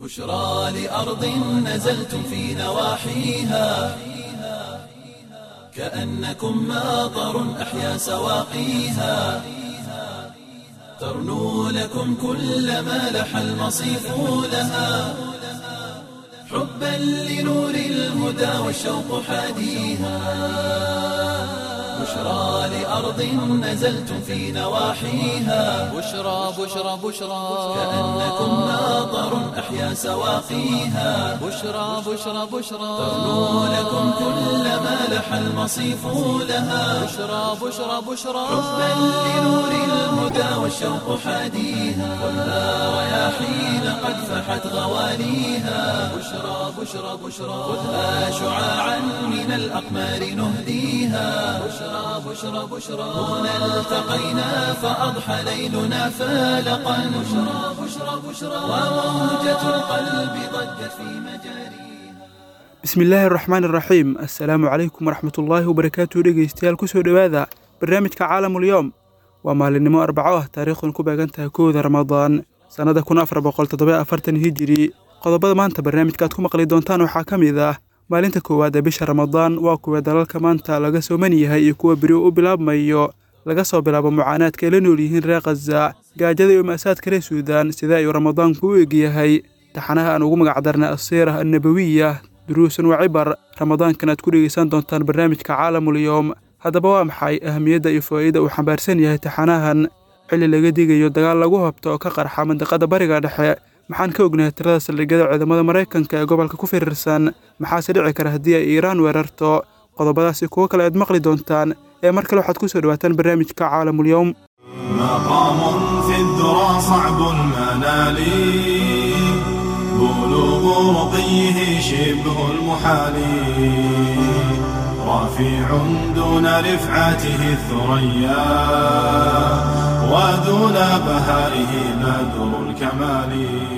بشرى لأرض نزلتم في نواحيها كأنكم ماطر أحيا سواقيها ترنو لكم كل ما لح المصيف لها حبا لنور الهدى والشوق حاديها بشرى لأرض نزلتم في نواحيها بشرى بشرى بشرى كأنكم ماطر أحيا سواقيها بشرى بشرى بشرى ترنو لكم كل ما لح المصيف لها بشرى بشرى بشرى حبا لنور الهدى والشوق حاديها خذها رياحين قد فحت غواليها بشرى بشرى بشرى خذها شعاعا من الأقمار نهديها بشرى بشرى بشرى هنا التقينا فأضحى ليلنا فالقا بشرى بشرى بشرى وموجة القلب ضجت في مجاريها bismi illaahi araxmaan iraxiim assalaamu calaykum waraxmatullaahi wabarakaatu dhegeystayaal kusoo dhowaada barnaamijka caalamulyoom waa maalinimo arbaco ah taariikhdan ku beegan tahay kowda ramadaan sannada kun afar boqol toddoba afartan hijiri qodobada maanta barnaamijka aad ku maqli doontaan waxaa ka mid ah maalinta koowaad ee bisha ramadaan waa kuwa dalalka maanta laga sooman yahay iyo kuwa beri u bilaabmayo laga soo bilaabo mucaanaadka ay la nool yihiin reer khaza gaajada iyo ma'saadka reer suudaan sida ayuu ramadaanku u egyahay taxanaha aan ugu magacdarnay asiirah annabawiya duruusan waa cibar ramadaankan aad ku dhegeysan doontaan barnaamijka caalamulyoom haddaba waa maxay ahamiyadda iyo faa'iida uu xambaarsan yahay taxanahan xilli laga digayo dagaal lagu habto oo ka qarxa mandiqada bariga dhexe maxaan ka ognahay tirada saldhigyada ciidamada maraykanka ee gobolka ku firirsan maxaase dhici kara haddii ay iiraan weerarto qodobadaasi kuwo kale aad maqli doontaan ee mar kale waxaad ku soo dhawaataan barnaamijka caalamulyoom مقام في الذرى صعب المنال بلوغ رقيه شبه المحال رافع دون رفعته الثريا ودون بهائه بدر الكمال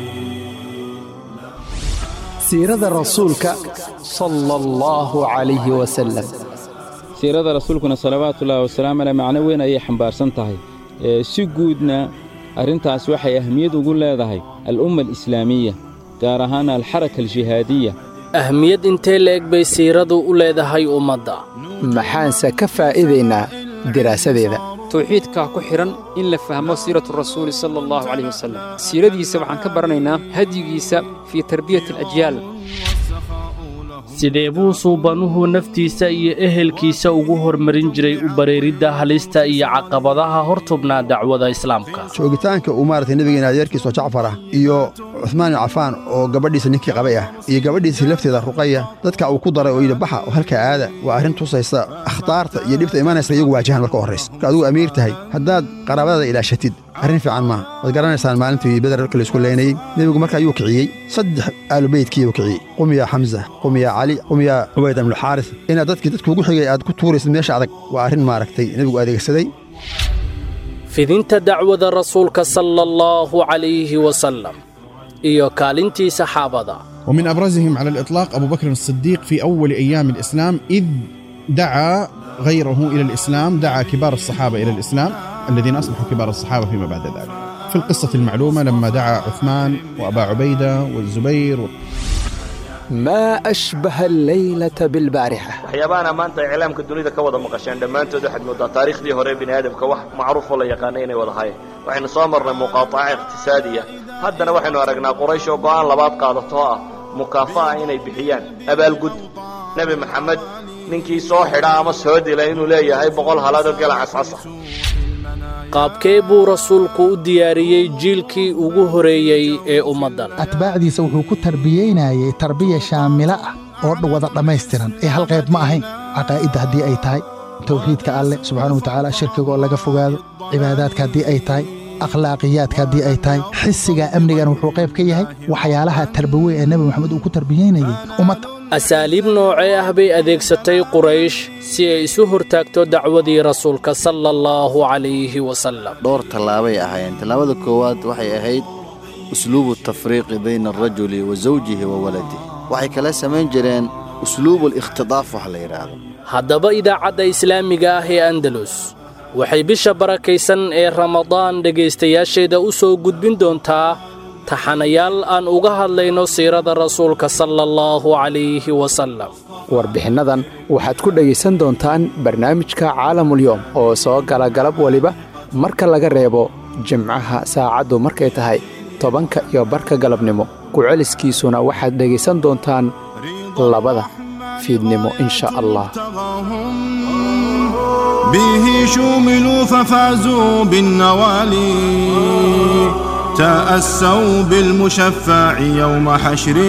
siirada rasuulka sala allahu calayhi wasalam siirada rasuulkuna salawaatullaahi wasalaamu caleh macno weyn ayay xambaarsan tahay ee si guudna arrintaas waxay ahmiyad ugu leedahay al'umma alislaamiya gaar ahaan alxaraka aljihaadiya ahmiyad intee la eg bay siiradu u leedahay ummadda maxaanse ka faa'iidaynaa diraasadeeda tawxiidka ku xidhan in la fahmo siiratu rasuuli sala allahu calayh wasalam siiradiisa waxaan ka baranaynaa hadyigiisa fii tarbiyati alajyaal sidee buu suubanuhu naftiisa iyo ehelkiisa ugu hormarin jiray u bareeridda halista iyo caqabadaha hortubnaa dacwada islaamka joogitaanka uu maaragtay nebigeena adeerkiisoo jacfar ah iyo cuhmaan ibn cafaan oo gabadhiisa ninkii qabay ah iyo gabadhiisii lafteeda ruqaya dadka uu ku daray oo yidhi baxa oo halkaa aada waa arrin tusaysa akhtaarta iyo dhibta imanaysa iyagu waajahan marka horraysa marka adigu amiir tahay haddaad qaraabadaada ilaashatid arrin fiican maaha waad garanaysaan maalintii beder marka laisku leynayey nebigu marka ayuu kiciyey saddex aalubeydkiiyuu kiciyey qum yaa xamsa qum yaa cali qum yaa cubayd ibnuxaaris inaad dadkii dadka ugu xigay aad ku tuuraysid meesha adag waa arrin maaragtay nebigu adeegsaday fidinta dacwada rasuulka sala allahu calayhi wasalam iyo kaalintii saxaabada ومن أبرزهم على الإطلاق أبو بكر الصديق في أول أيام الإسلام إذ دعا غيره إلى الإسلام دعا كبار الصحابة إلى الإسلام الذين أصبحوا كبار الصحابة فيما بعد ذلك في القصة المعلومة لما دعا عثمان وأبا عبيدة والزبير maa ashbaha alleylata bilbaarixa waxyaabahan maanta iclaamka dunida ka wada maqasheen dhammaantood waxaad moodaa taariikhdii hore bini aadamka wax macruufoo la yaqaanay inay wada hayeen waxaynu soo marnay muqaataca iqtisaadiya haddana waxaynu aragnaa quraysh oo go'aan labaad qaadato oo ah mukaafa'a inay bixiyaan abaalgud nebi maxamed ninkii soo xidha ama soo dila inuu leeyahay boqol halaadoo gala cascasa qaabkee buu rasuulku u diyaariyey jiilkii ugu horeeyey ee ummaddan atbaacdiisa wuxuu ku tarbiyeynayey tarbiya shaamila ah oo wada dhammaystiran ee hal qayb ma ahayn caqaa'idda haddii ay tahay tawxiidka alleh subxaanahu watacaala shirkigaoo laga fogaado cibaadaadka haddii ay tahay akhlaaqiyaadka haddii ay tahay xisiga amnigan wuxuu qayb ka yahay waxyaalaha tarbawe ee nebi moxamed uu ku tarbiyeynayey ummadda asaaliib noocee ah bay adeegsatay quraysh si ay isu hortaagto dacwadii rasuulka sala allahu calayhi wasalam dhowr tallaabay ahaayeen tallaabada koowaad waxay ahayd usluubu tafriiqi bayna alrajuli wa zawjihi wa waladih waxay kala samayn jireen usluubu alikhtidaaf wax la yidhaahdo haddaba idaacadda islaamiga ah ee andalus waxay bisha barakaysan ee ramadaan dhegaystayaasheeda u soo gudbin doontaa taxanayaal aan uga hadlayno siirada rasuulka sala allahu calayhi wasalam warbixinnadan waxaad ku dhegaysan doontaan barnaamijka caalamulyoom oo soo gala galab weliba marka laga reebo jimcaha saacaddu markay tahay tobanka iyo barka galabnimo ku-celiskiisuna waxaad dhegaysan doontaan labada fiidnimo insha allah به شوملوا ففازوا بالنوالي تأسوا بالمشفع يوم حشر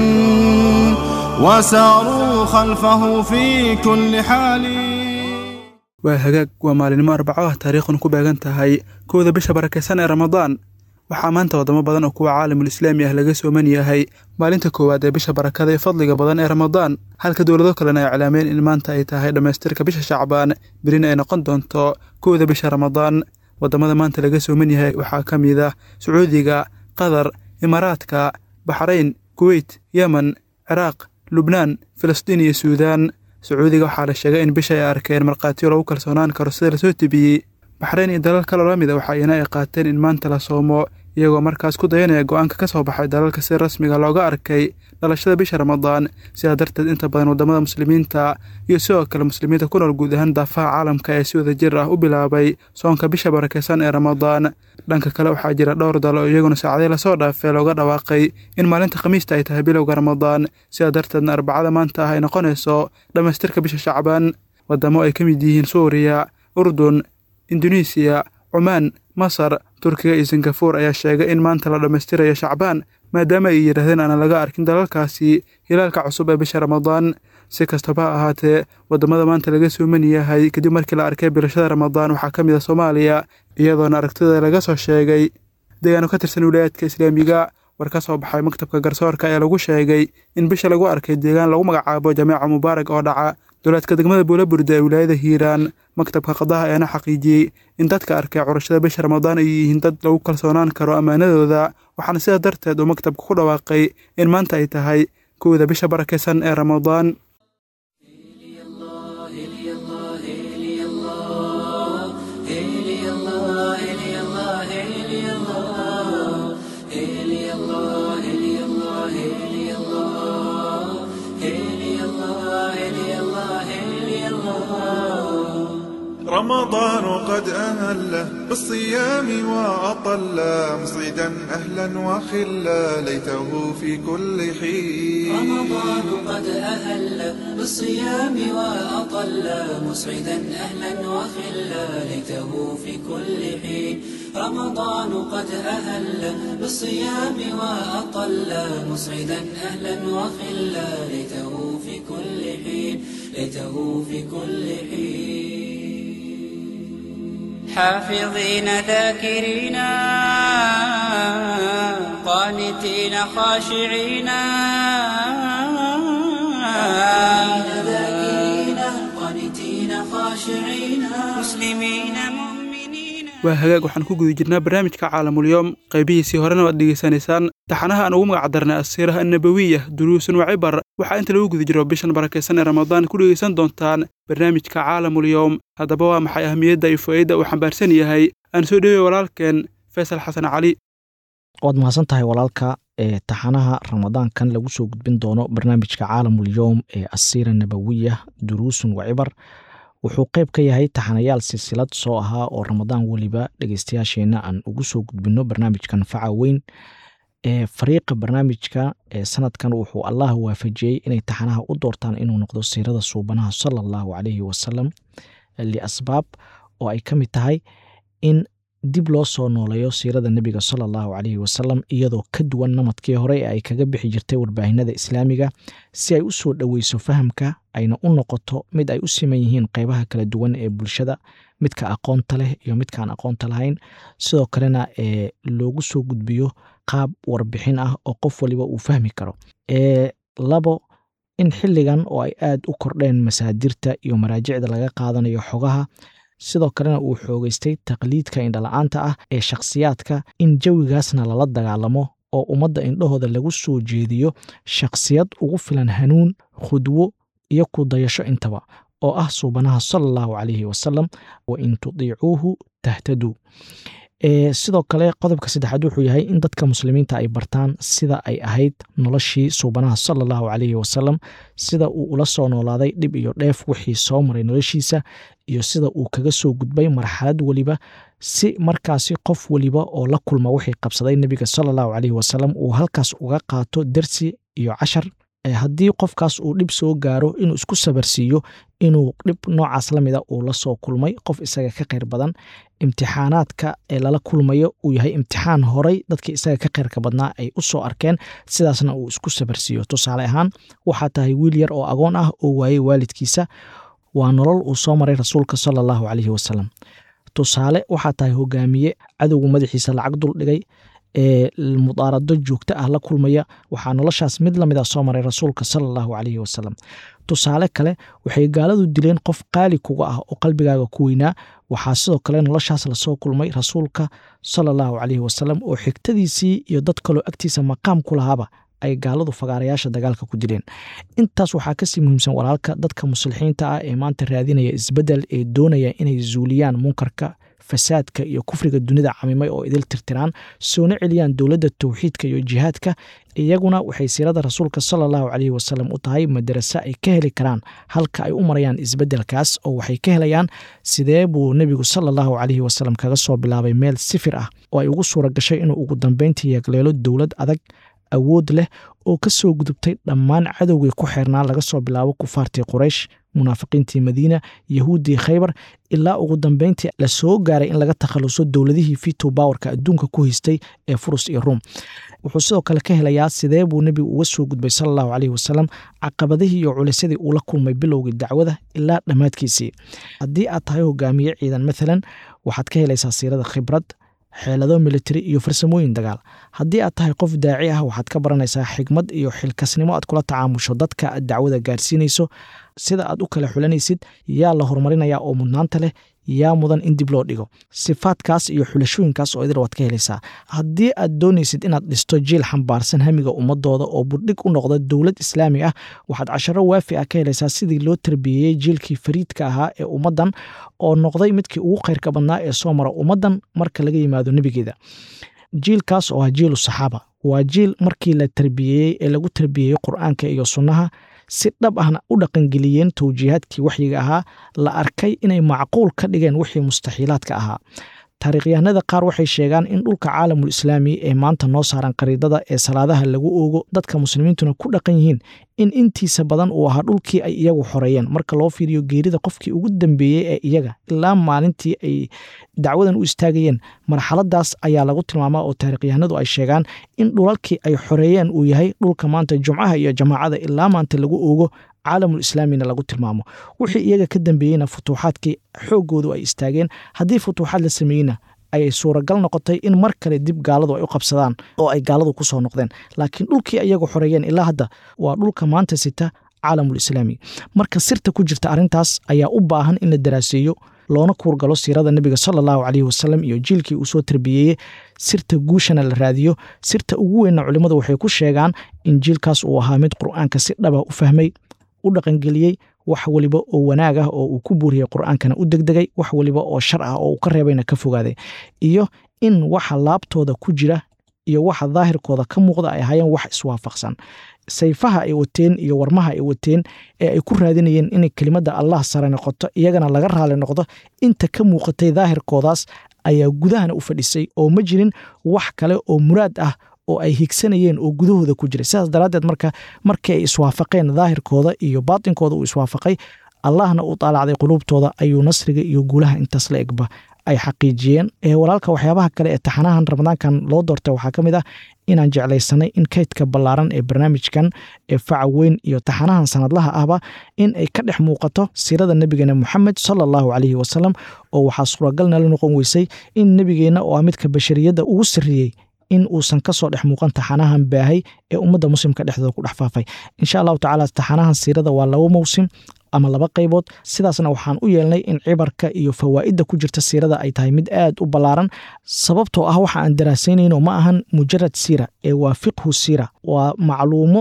وساروا خلفه في كل حال waa hagaag waa maalinimo arbaco ah taariikhun ku beegan tahay kowda bisha barakaysan ee ramadaan waxaa maanta waddamo badan oo kuwa caalamul islaami ah laga sooman yahay maalinta koowaad ee bisha barakada ee fadliga badan ee ramadaan halka dowlado kalena ay iclaameen in maanta ay tahay dhammaystirka bisha shacbaan berina ay noqon doonto kowda bisha ramadaan waddamada maanta laga sooman yahay waxaa ka mid ah sacuudiga qatar imaaraadka baxrayn kuweyt yemen ciraaq lubnaan filistiin iyo suudaan sacuudiga waxaa la sheegay in bisha ay arkeen markhaatiyo lagu kalsoonaan karo sida lasoo tebiyey baxrayn iyo dalal kaloo la mida waxaa iyana ay qaateen in maanta la soomo iyagoo markaas ku dayanaya go'aanka ka soo baxay dalalka si rasmiga looga arkay dhalashada bisha ramadaan sidaa darteed inta badan waddamada muslimiinta iyo sidoo kale muslimiinta ku nool guud ahaan daafaha caalamka ee si wada jir ah u bilaabay soonka bisha barakaysan ee ramadaan dhanka kale waxaa jira dhowr dal oo iyaguna saacadii lasoo dhaafay looga dhawaaqay in maalinta khamiista ay tahay bilowga ramadaan sidaa darteedna arbacada maanta ah ay noqonayso dhammaystirka bisha shacbaan waddamo ay ka mid yihiin suuriya urdun induneisiya cumaan masar turkiga iyo singafuur ayaa sheegay in maanta la dhammaystirayo shacbaan maadaama ay yidhaahdeen aanan laga arkin dalalkaasi hilaalka cusub ee bisha ramadaan si kastaba ha ahaatee waddamada maanta laga sooman yahay kadib markii la arkay bilashada ramadaan waxaa ka mid a soomaaliya iyadoona aragtida laga soo sheegay deegaano ka tirsan wilayaadka islaamiga war ka soo baxay maktabka garsoorka ayaa lagu sheegay in bisha lagu arkay deegaan lagu magacaabo jameeca mubaarak oo dhaca dowlaadka degmada buulaburda ee wilaayada hiiraan maktabka qadaha ayaana xaqiijiyey in dadka arkay curashada bisha ramadaan ay yihiin dad lagu kalsoonaan karo ammaanadooda waxaana sidaa darteed uu maktabka ku dhawaaqay in maanta ay tahay kowda bisha barakaysan ee ramadaan رمضان قد أهله بالصيام وأطل مصعدا أهلا وخلا ليته في كل حين رمضان قد أهل بالصيام وأطل مسعدا أهلا وخلا ليته في كل حين رمضان قد أهل بالصيام وأطل مسعدا أهلا وخلا ليته في كل حين ليته في كل حين حافظين ذاكرين قانتين خاشعين ذاكرين قانتين خاشعين مسلمين waa hagaag waxaan ku guda jirnaa barnaamijka caalamulyoom qaybihiisii horena waad dhegaysanaysaan taxanaha aan ugu magac darnay asiiraha annabawiya duruusun wa cibar waxaa inta lagu guda jiro bishan barakaysan ee ramadaan ku dhegaysan doontaan barnaamijka caalamulyoom haddaba waa maxay ahmiyadda iyo faa'iidda uu xambaarsan yahay aan soo dhewey walaalkeen faysal xasan cali waad mahadsan tahay walaalka ee taxanaha ramadaankan lagu soo gudbin doono barnaamijka caalamulyoom ee asiira nabawiya duruusun wa cibar wuxuu qayb ka yahay taxanayaal silsilad soo ahaa oo ramadaan weliba dhegeystayaasheenna aan ugu soo gudbinno barnaamijkan faca weyn ee fariiqa barnaamijka ee sanadkan wuxuu allah waafajiyey inay taxanaha u doortaan inuu noqdo siirada suubanaha sala allahu calayhi wasalam liasbaab oo ay ka mid tahay in dib loo soo nooleeyo siirada nebiga sala allahu calayhi wasalam iyadoo ka duwan namadkii hore ee ay kaga bixi jirtay warbaahinada islaamiga si ay u soo dhoweyso fahamka ayna u noqoto mid ay u siman yihiin qeybaha kala duwan ee bulshada midka aqoonta leh iyo midkaan aqoonta lahayn sidoo kalena ee loogu soo gudbiyo qaab warbixin ah oo qof waliba uu fahmi karo ee labo in xilligan oo ay aad u kordheen masaadirta iyo maraajicda laga qaadanayo xogaha sidoo kalena uu xoogeystay taqliidka indhala-aanta ah ee shakhsiyaadka in jawigaasna lala dagaalamo oo ummadda indhahooda lagu soo jeediyo shakhsiyad ugu filan hanuun khudwo iyo ku dayasho intaba oo ah suubanaha sala allahu calayhi wasalam wa in tudiicuuhu tahtaduu sidoo kale qodobka saddexaad wuxuu yahay in dadka muslimiinta ay bartaan sida ay ahayd noloshii suubanaha sala allahu calayhi wasalam sida uu ula soo noolaaday dhib iyo dheef wixii soo maray noloshiisa iyo sida uu kaga soo gudbay marxalad weliba si markaasi qof weliba oo la kulma wixii qabsaday nebiga sala allahu calayhi wasalam uu halkaas uga qaato dersi iyo cashar haddii qofkaas uu dhib soo gaaro inuu isku sabarsiiyo inuu dhib noocaas la mida uu la soo kulmay qof isaga ka khayr badan imtixaanaadka ee lala kulmayo uu yahay imtixaan horay dadkii isaga ka khayrka badnaa ay u soo arkeen sidaasna uu isku sabarsiiyo tusaale ahaan waxaa tahay wiil yar oo agoon ah oo waayey waalidkiisa waa nolol uu soo maray rasuulka sala allahu calayhi wasalam tusaale waxaa tahay hogaamiye cadowgu madaxiisa lacag dul dhigay ee mudaarado joogto ah la kulmaya waxaa noloshaas mid lamid a soo maray rasuulka sala allahu calayhi wasalam tusaale kale waxay gaaladu dileen qof qaali kuga ah oo qalbigaaga ku weynaa waxaa sidoo kale noloshaas lasoo kulmay rasuulka sala allahu calayhi wasalam oo xigtadiisii iyo dad kaloo agtiisa maqaam ku lahaaba ay gaaladu fagaarayaasha dagaalka ku dileen intaas waxaa kasii muhiimsan walaalka dadka muslixiinta ah ee maanta raadinaya isbedel ee doonaya inay zuuliyaan munkarka fasaadka iyo kufriga dunida camimay oo idil tirtiraan soona celiyaan dowladda towxiidka iyo jihaadka iyaguna waxay siirada rasuulka sala allahu calayhi wasalam u tahay madarase ay ka heli karaan halka ay u marayaan isbeddelkaas oo waxay ka helayaan sidee buu nebigu sala allahu calayhi wasalam kaga soo bilaabay meel sifir ah oo ay ugu suura gashay inuu ugu dambeyntii yeegleelo dowlad adag awood leh oo ka soo gudubtay dhammaan cadowgii ku xeernaa laga soo bilaabo kufaartii quraysh munaafiqiintii madiina yahuuddii khaybar ilaa ugu dambeyntii la soo gaaray in laga takhaluso dowladihii fito bowerka adduunka ku haystay ee furus iyo ruum wuxuu sidoo kale ka helayaa sidee buu nebigu uga soo gudbay sala allahu caleyhi wasalam caqabadihii iyo culisyadii uu la kulmay bilowgii dacwada ilaa dhammaadkiisii haddii aad tahay hogaamiye ciidan maalan waxaad ka helaysaa siirada khibrad xeelado militari iyo farsamooyin dagaal haddii aad tahay qof daaci ah waxaad ka baranaysaa xigmad iyo xilkasnimo aad kula tacaamusho dadka aad dacwada gaarsiinayso sida aad u kala xulanaysid yaa la horumarinaya oo mudnaanta leh yaa mudan in dib loo dhigo sifaadkaas iyo xulashooyinkaas oo idil waad ka helaysaa haddii aad doonaysid inaad dhisto jiil xambaarsan hamiga ummadooda oo burdhig u noqda dowlad islaami ah waxaad casharo waafi ah ka helaysaa sidii loo tarbiyeeyey jiilkii fariidka ahaa ee ummaddan oo noqday midkii ugu khayrka badnaa ee soo mara ummaddan marka laga yimaado nebigeeda jiilkaas oo ah jiilu saxaaba waa jiil markii la tarbiyeeyey ee lagu tarbiyeeyey qur-aanka iyo sunnaha si dhab ahna u dhaqangeliyeen towjiihaadkii waxyiga ahaa la arkay inay macquul ka dhigeen wixii mustaxiilaadka ahaa taariikhyahanada qaar waxay sheegaan in dhulka caalamul islaami ee maanta noo saaran qariidada ee salaadaha lagu oogo dadka muslimiintuna ku dhaqan yihiin in intiisa badan uu ahaa dhulkii ay iyagu xoreeyeen marka loo fiiriyo geerida qofkii ugu dambeeyey ee iyaga ilaa maalintii ay dacwadan u istaagayeen marxaladaas ayaa lagu tilmaamaa oo taarikhyahanadu ay sheegaan in dhulalkii ay xoreeyeen uu yahay dhulka maanta jumcaha iyo jamaacada ilaa maanta lagu oogo caalamul islaamina lagu tilmaamo wixii iyaga ka dambeeyeyna futuuxaadkii xooggoodu ay istaageen haddii futuuxaad la sameeyeyna ayay suuragal noqotay in mar kale dib gaaladu ay u qabsadaan oo ay gaaladu ku soo noqdeen laakiin dhulkii iyagu xoreeyeen ilaa hadda waa dhulka maanta sita caalamul islaami marka sirta ku jirta arrintaas ayaa u baahan in la daraaseeyo loona kuurgalo siirada nebiga sala allahu caleyhi wasalam iyo jiilkii uu soo tarbiyeeyey sirta guushana la raadiyo sirta ugu weynna culimmadu waxay ku sheegaan in jiilkaas uu ahaa mid qur'aanka si dhaba u fahmay u dhaqangeliyey wax weliba oo wanaag ah oo uu ku buuriyey qur'aankana u degdegay wax weliba oo shar ah oo uu ka reebayna ka fogaaday iyo in waxa laabtooda ku jira iyo waxa daahirkooda ka muuqda ay ahaayeen wax iswaafaqsan sayfaha ay wateen iyo warmaha ay wateen ee ay ku raadinayeen inay kelimadda allah sare noqoto iyagana laga raali noqdo inta ka muuqatay daahirkoodaas ayaa gudahana u fadhisay oo ma jirin wax kale oo muraad ah oo ay higsanayeen oo gudahooda ku jiray sidaas daraaddeed marka markii ay iswaafaqeen daahirkooda iyo baatinkooda uu iswaafaqay allahna uu daalacday quluubtooda ayuu nasriga iyo guulaha intaas la egba ay xaqiijiyeen walaalka waxyaabaha kale ee taxanahan ramadaankan loo doortay waxaa ka mid ah inaan jeclaysanay in kaydka ballaaran ee barnaamijkan ee faca weyn iyo taxanahan sanadlaha ahba in ay ka dhex muuqato siirada nebigeena moxamed sala allahu caleyhi wasalam oo waxaa suuragalna la noqon weysay in nebigeenna oo ah midka bashariyadda ugu sarreeyey in uusan kasoo dhex muuqan taxanahan baahay ee ummadda muslimka dhexdooda ku dhex faafay insha allahu tacaala taxanahan siirada waa laba mowsim ama laba qaybood sidaasna waxaan u yeelnay in cibarka iyo fawaa'idda ku jirta siirada ay tahay mid aad u ballaaran sababtoo ah waxa aan daraasaynayno ma ahan mujarad siira ee waa fiqhu siira waa macluumo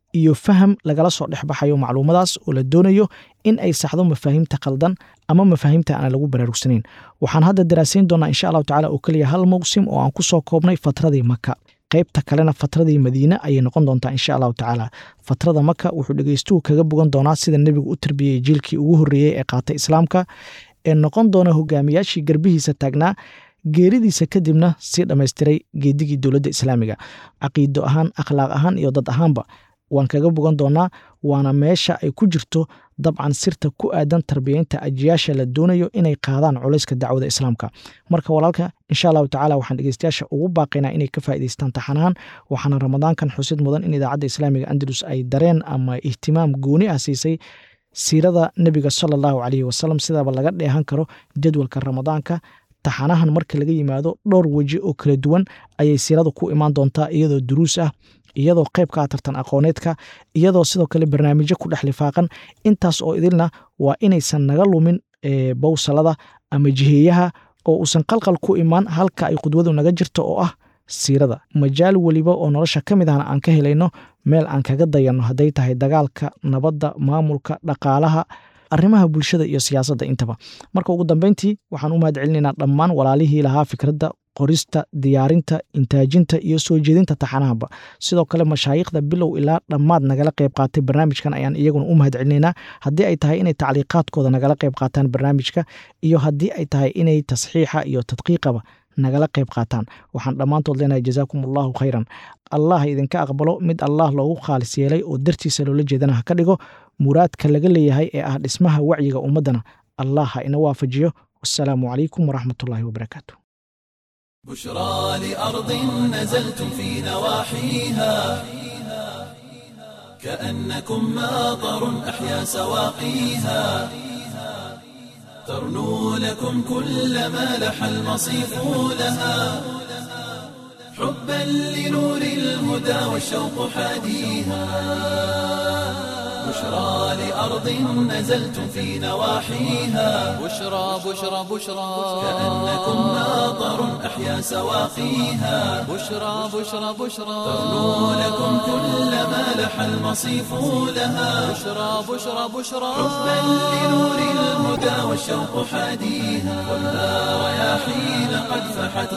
iyo faham lagala soo dhexbaxayo macluumadaas oo la doonayo in ay saxdo mafaahiimta qaldan ama mafaahiimta aan lagu baraarugsanayn waxaan hadda daraasayn doonaa insha allahu tacala oo keliya hal mawsim oo aan ku soo koobnay fatradii maka qaybta kalena fatradii madiine ayay noqon doontaa insha allahu tacaala fatrada maka wuxuu dhegeystuhu kaga bogan doonaa sida nebigu u tarbiyey jiilkii ugu horreeyey ee qaatay islaamka ee noqon doona hogaamiyaashii garbihiisa taagnaa geeridiisa kadibna sii dhammaystiray geedigii dowladda islaamiga caqiido ahaan akhlaaq ahaan iyo dad ahaanba waan kaga bogan doonaa waana meesha ay ku jirto dabcan sirta ku aadan tarbiyeynta ajiyaasha la doonayo inay qaadaan culayska dacwada islaamka marka walaalka insha allahu tacala waxaan dhegeystayaasha ugu baaqaynaa inay ka faa'idaystaan taxanahan waxaana ramadaankan xusid mudan in idaacadda islaamiga andalus ay dareen ama ihtimaam gooni ah siisay siirada nebiga sala allahu caleyhi wasalam sidaaba laga dheehan karo jadwalka ramadaanka taxanahan marka laga yimaado dhowr weji oo kala duwan ayay siiradu ku imaan doontaa iyadoo duruus ah iyadoo qayb ka ah tartan aqooneedka iyadoo sidoo kale barnaamijyo ku dhex lifaaqan intaas oo idilna waa inaysan naga lumin bowsalada ama jiheeyaha oo uusan qalqal ku imaan halka ay khudwadu naga jirto oo ah siirada majaal weliba oo nolosha ka mid ahna aan ka helayno meel aan kaga dayanno hadday tahay dagaalka nabadda maamulka dhaqaalaha arrimaha bulshada iyo siyaasadda intaba marka ugu dambeyntii waxaan u mahad celinaynaa dhammaan walaalihii lahaa fikradda qorista diyaarinta intaajinta iyo soo jeedinta taxanahaba sidoo kale mashaayikhda bilow ilaa dhammaad nagala qayb qaatay barnaamijkan ayaan iyaguna u mahad celinaynaa haddii ay tahay inay tacliiqaadkooda nagala qayb qaataan barnaamijka iyo haddii ay tahay inay tasxiixa iyo tadqiiqaba nagala qayb qaataan waxaan dhammaantood leenahay jazaakum allahu khayran allah idinka aqbalo mid allah loogu khaalis yeelay oo dartiisa loola jeedana ha ka dhigo muraadka laga leeyahay ee ah dhismaha wacyiga ummaddana allah ha ina waafajiyo wasalaamu calaykum waraxmatullaahi wabarakaatu بشرى لأرض نزلتم في نواحيها كأنكم ماطر أحيا سواقيها ترنو لكم كل ما لح المصيف لها حبا لنور الهدى والشوق حاديها بشرى لأرض نزلتم في نواحيها بشرى بشرى بشرى كأنكم ماطر أحيا سواقيها بشرى بشرى بشرى ترنو لكم كل ما لح المصيف لها بشرى بشرى بشرى حبا لنور الهدى والشوق حاديها ولا رياحين قد فحت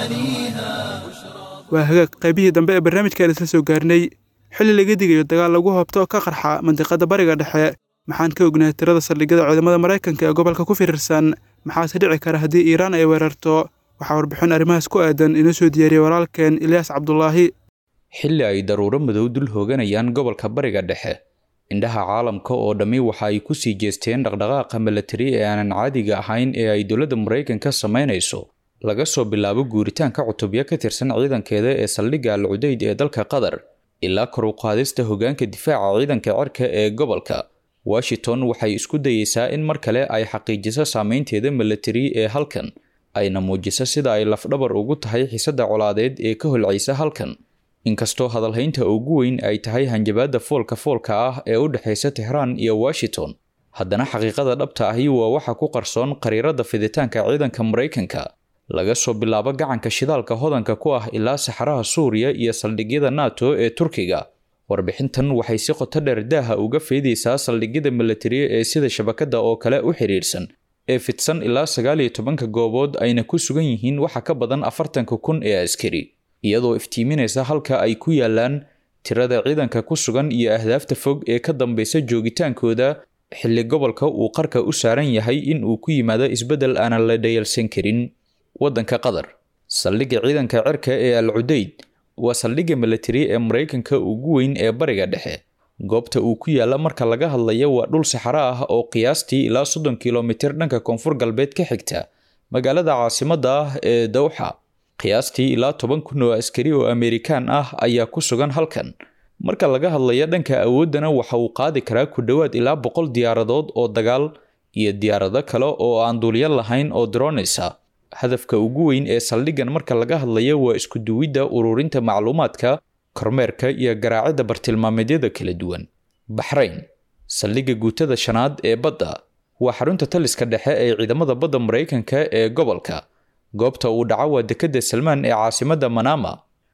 غواليها waa hagaag qaybihii dambe ee barnaamijkan isla soo gaarnay xilli laga digayo dagaal lagu hoobto oo ka qarxa mandiqada bariga dhexe maxaan ka ognahay tirada saldhigyada ciidamada maraykanka ee gobolka ku firirsan maxaase dhici kara haddii iiraan ay weerarto waxaa warbixin arrimahaas ku aadan inoo soo diyaariyey walaalkeen ilyaas cabdulaahi xilli ay daruuro madow dul hooganayaan gobolka bariga dhexe indhaha caalamka oo dhammi waxa ay ku sii jeesteen dhaqdhaqaaqa milatari ee aanan caadiga ahayn ee ay dowladda maraykanka samaynayso laga soo bilaabo guuritaanka cutubyo ka tirsan ciidankeeda ee saldhigga al cudayd ee dalka qatar ilaa kor u qaadista hoggaanka difaaca ciidanka cirka ee gobolka washington waxay isku dayeysaa in mar kale ay xaqiijiso saameynteeda milatari ee halkan ayna muujiso sida ay lafdhabar ugu tahay xiisadda colaadeed ee ka holcaysa halkan inkastoo hadalhaynta ugu weyn ay tahay hanjabaadda foolka foolka ah ee u dhexaysa tehraan iyo washington haddana xaqiiqada dhabta ahi waa waxa ku qarsoon qariirada fiditaanka ciidanka maraykanka laga soo bilaabo gacanka shidaalka hodanka ku ah ilaa saxaraha suuriya iyo saldhigyada nato ee turkiga warbixintan waxay si qoto dheer daaha uga feedaysaa saldhigyada milatariya ee sida shabakada oo kale u xidhiidhsan ee fidsan ilaa sagaal iyo tobanka goobood ayna ku sugan yihiin waxa ka badan afartanka kun ee askari iyadoo iftiiminaysa halka ay ku yaalaan tirada ciidanka ku sugan iyo ahdaafta fog ee ka dambeysa joogitaankooda xilli gobolka uu qarka u saaran yahay in uu ku yimaado isbeddel aanan la dhayalsan karin waddanka qatar saldhigga ciidanka cirka ee al cudayd waa saldhigga milatari ee maraykanka ugu weyn ee bariga dhexe goobta uu ku yaalla marka laga hadlayo waa dhul saxaro ah oo qiyaastii ilaa soddon kilomitir dhanka koonfur galbeed ka xigta magaalada caasimadda ah ee dawxa qiyaastii ilaa toban kun oo askari oo amerikaan ah ayaa ku sugan halkan marka laga hadlayo dhanka awooddana waxa uu qaadi karaa ku dhowaad ilaa boqol diyaaradood oo dagaal iyo diyaarado kale oo aan duulyo lahayn oo dronaysa hadafka ugu weyn ee saldhiggan marka laga hadlayo waa isku duwidda ururinta macluumaadka kormeerka iyo garaacidda bartilmaameedyada kala duwan baxrayn saldhigga guutada shanaad ee badda waa xarunta taliska dhexe ee ciidamada badda maraykanka ee gobolka goobta uu dhaco waa dekedda salmaan ee caasimadda manama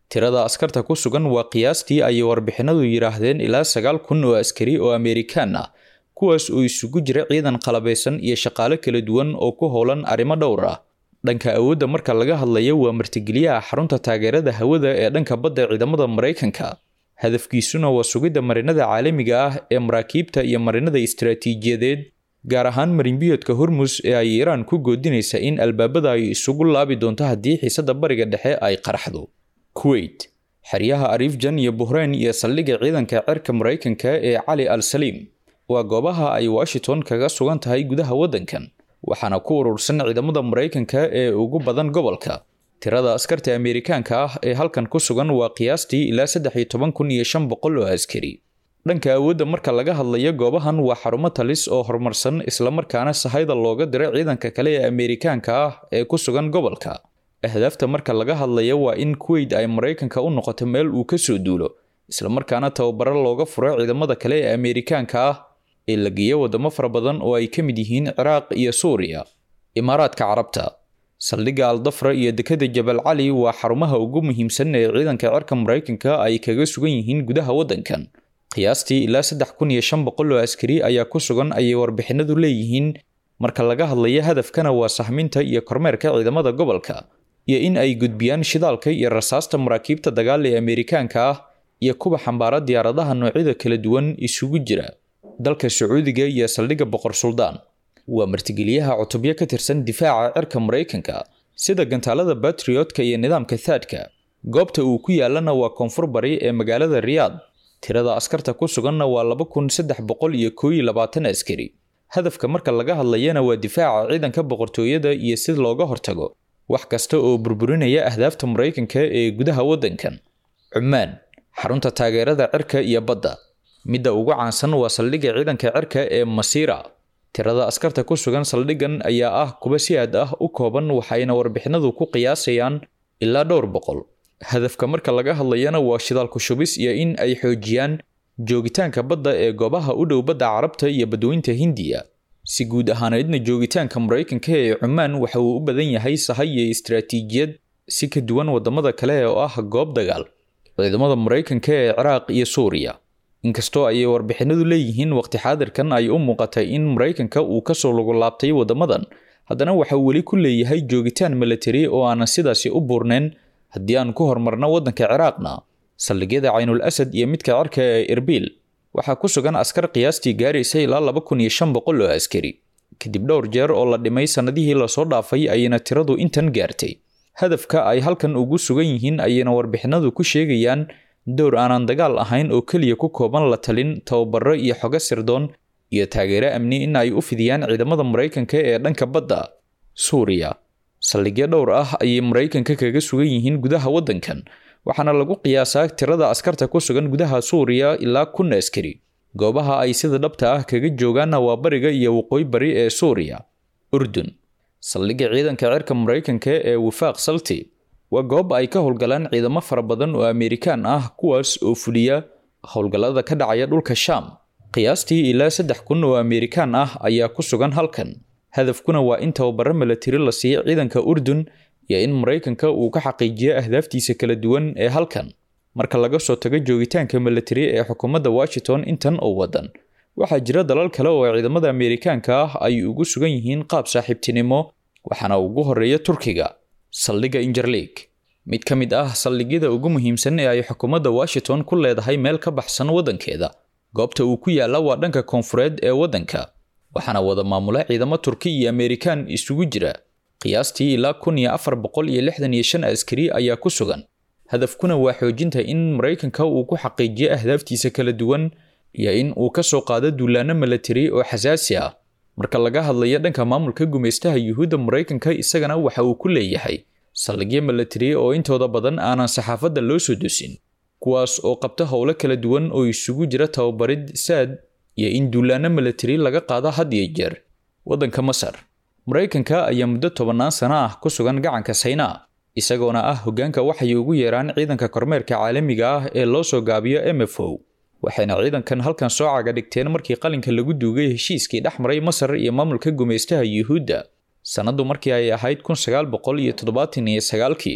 tirada askarta ku sugan waa qiyaastii ayay warbixinadu yidhaahdeen ilaa sagaal kun oo askari oo amerikaan ah kuwaas oo isugu jira ciidan qalabaysan iyo shaqaale kala duwan oo ku howlan arrimo dhowr ah dhanka awoodda marka laga hadlayo waa martigeliyaha xarunta taageerada hawada ee dhanka badda ciidamada maraykanka hadafkiisuna waa sugidda marinada caalamiga ah ee maraakiibta iyo marinada istaraatiijiyadeed gaar ahaan marinbiyoodka hormus ee ay iiraan ku goodinaysa in albaabada ay isugu laabi doonto haddii xiisadda bariga dhexe ay qaraxdo kuwait xeryaha ariifjan iyo buhreyn iyo saldhigga ciidanka cirka maraykanka ee cali al saliim waa goobaha ay washington kaga sugan tahay gudaha waddankan waxaana ku urursan ciidamada maraykanka ee ugu badan gobolka tirada askarta ameerikaanka ah ee halkan ku sugan waa qiyaastii ilaa saddex iyo toban kun iyo shan boqol oo askari dhanka awoodda marka laga hadlayo goobahan waa xarumo talis oo horumarsan islamarkaana sahayda looga diro ciidanka kale ee ameerikaanka ah ee ku sugan gobolka ahdaafta marka laga hadlayo waa in kuwait ay maraykanka u noqoto meel uu ka soo duulo islamarkaana tababaro looga furo ciidamada kale ee ameerikaanka ah ee la geeya wadamo fara badan oo ay ka mid yihiin ciraaq iyo suuriya imaaraadka carabta saldhigga aldafra iyo dekada jabal cali waa xarumaha ugu muhiimsan ee ciidanka cirka maraykanka ay kaga sugan yihiin gudaha waddankan qiyaastii ilaa saddex kun iyo shan boqol oo askari ayaa ku sugan ayay warbixinadu leeyihiin marka laga hadlayo hadafkana waa sahminta iyo kormeerka ciidamada gobolka iyo in ay gudbiyaan shidaalka iyo rasaasta maraakiibta dagaal ee ameerikaanka ah iyo kuwa xambaara diyaaradaha noocyada kala duwan isugu jira dalka sacuudiga iyo saldhigga boqor suldaan waa martigeliyaha cutubyo ka tirsan difaaca cirka maraykanka sida gantaalada batriotka iyo nidaamka thaadka goobta uu ku yaalana waa koonfur bari ee magaalada riyaad tirada askarta ku suganna waa laba kun saddex boqol iyo koo iyo labaatan askari hadafka marka laga hadlayana waa difaaca ciidanka boqortooyada iyo si looga hortago wax kasta oo burburinaya ahdaafta maraykanka ee gudaha waddankan cumaan xarunta taageerada cirka iyo badda midda ugu caansan waa saldhigga ciidanka cirka ee masiira tirada askarta ku sugan saldhiggan ayaa ah kuwa si aad ah u kooban waxayna warbixinadu ku qiyaasayaan ilaa dhowr boqol hadafka marka laga hadlayana waa shidaalku shubis iyo in ay xoojiyaan joogitaanka badda ee goobaha u dhow badda carabta iyo badweynta hindiya si guud ahaaneedna joogitaanka maraykanka ee cumaan waxa uu u badan yahay sahay iyo istaraatiijiyad si ka duwan wadamada kale oo ah goob dagaal ciidamada maraykanka ee ciraaq iyo suuriya inkastoo ayay warbixinadu leeyihiin waqti xaadirkan ay u muuqatay in maraykanka uu kasoo lagu laabtay wadamadan haddana waxa uu weli ku leeyahay joogitaan militari oo aanan sidaasi u buurnayn haddii aan ku hormarno waddanka ciraaqna saldhigyada caynul asad iyo midka cirka ee erbil waxaa ku sugan askar qiyaastii gaaraysa ilaa laba kun iyo shan boqol oo askari kadib dhowr jeer oo la dhimay sannadihii lasoo dhaafay ayayna tiradu intan gaartay hadafka ay halkan ugu sugan yihiin ayayna warbixinadu ku sheegayaan dowr aanan dagaal ahayn oo keliya ku kooban la talin tababaro iyo xogo sirdoon iyo taageero amni in ay u fidiyaan ciidamada maraykanka ee dhanka badda suuriya saldhigyo dhowr ah ayay maraykanka kaga sugan yihiin gudaha waddankan waxaana lagu qiyaasaa tirada askarta ku sugan gudaha suuriya ilaa kun askari goobaha ay sida dhabta ah kaga joogaanna waa bariga iyo waqooyi bari ee suuriya urdun saldhigga ciidanka cirka maraykanka ee wifaaq salti waa goob ay ka howlgalaan ciidamo fara badan oo ameerikaan ah kuwaas oo fuliya howlgallada ka dhacaya dhulka shaam qiyaastii ilaa saddex kun oo ameerikaan ah ayaa ku sugan halkan hadafkuna waa in tababaro milatari la siiyo ciidanka urdun iyo in maraykanka uu ka xaqiijiyo ahdaaftiisa kala duwan ee halkan marka laga soo tago joogitaanka milatari ee xukuumadda washington intan oo wadan waxaa jira dalal kale oo ciidamada ameerikaanka ah ay ugu sugan yihiin qaab saaxiibtinimo waxaana ugu horeeya turkiga saldhigga injerlig mid ka mid ah saldhigyada ugu muhiimsan ee ay xukuumadda washington ku leedahay meel ka baxsan waddankeeda goobta uu ku yaalla waa dhanka koonfureed ee waddanka waxaana wada maamula ciidamo turki iyo ameerikaan isugu jira qiyaastii ilaa kun iyo afar boqol iyo lixdan iyo shan askari ayaa ku sugan hadafkuna waa xoojinta in maraykanka uu ku xaqiijiyo ahdaaftiisa kala duwan iyo in uu ka soo qaado duulaano milatari oo xasaasi ah marka laga hadlayo dhanka maamulka gumaystaha yuhuudda maraykanka isagana waxa uu ku leeyahay saldhigyo milatari oo intooda badan aanan saxaafadda loo soo dusin kuwaas oo qabta howlo kala duwan oo isugu jira tababarid saad iyo in duulaano milatari laga qaado had iyo jeer waddanka masar maraykanka ayaa muddo tobannaan sano ah ku sugan gacanka saynaa isagoona ah hoggaanka waxay ugu yeeraan ciidanka kormeerka caalamiga ah ee loo soo gaabiyo m f o waxayna ciidankan halkan soo caga dhigteen markii qalinka lagu duugay heshiiskii dhex maray masar iyo maamulka gumaystaha yuhuudda sannaddu markii ay ahayd kun sagaal boqol iyo toddobaatan iyo sagaalkii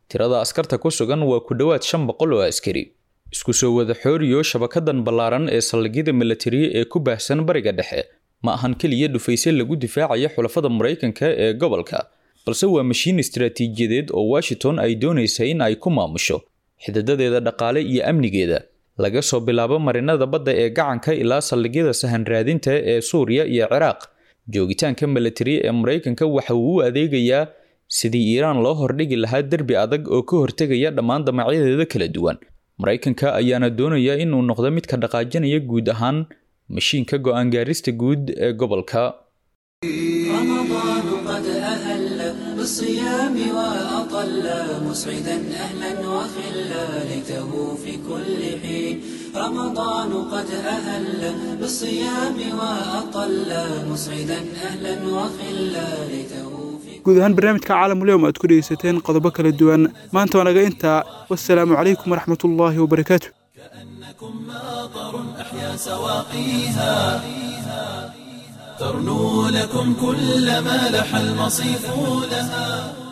tirada askarta ku sugan waa ku dhowaad shan boqol oo askari isku soo wada xooriyo shabakadan ballaaran ee saldhigyada milatari ee ku baahsan bariga dhexe ma ahan keliya dhufaysye lagu difaacayo xulafada maraykanka ee gobolka balse waa mashiin istaraatiijiyadeed oo washington ay doonaysa in ay ku maamusho xididadeeda dhaqaale iyo amnigeeda laga soo bilaabo marinada badda ee gacanka ilaa saldhigyada sahan raadinta ee suuriya iyo ciraaq joogitaanka milatari ee maraykanka waxa uu u adeegayaa sidii iiraan loo hordhigi lahaa derbi adag oo ka hortegaya dhammaan damacyadeeda kala duwan maraykanka ayaana doonaya inuu noqdo midka dhaqaajinaya guud ahaan mashiinka go-aan gaarista guud ee gobolka رمضان قد أهل بالصيام وأطل مسعدا أهلا وخلا ليته في كل حين رمضان قد أهل بالصيام وأطل مسعدا أهلا وخلا ليته guud ahaan barnaamijka caalamuleyom aad ku dhegeysateen qodobo kala duwan maanta waa naga intaa wassalaamu calaykum waraxmatullaahi wabarakaatu أحيا سواقيها ترنو لكم كل ما لح المصيف لها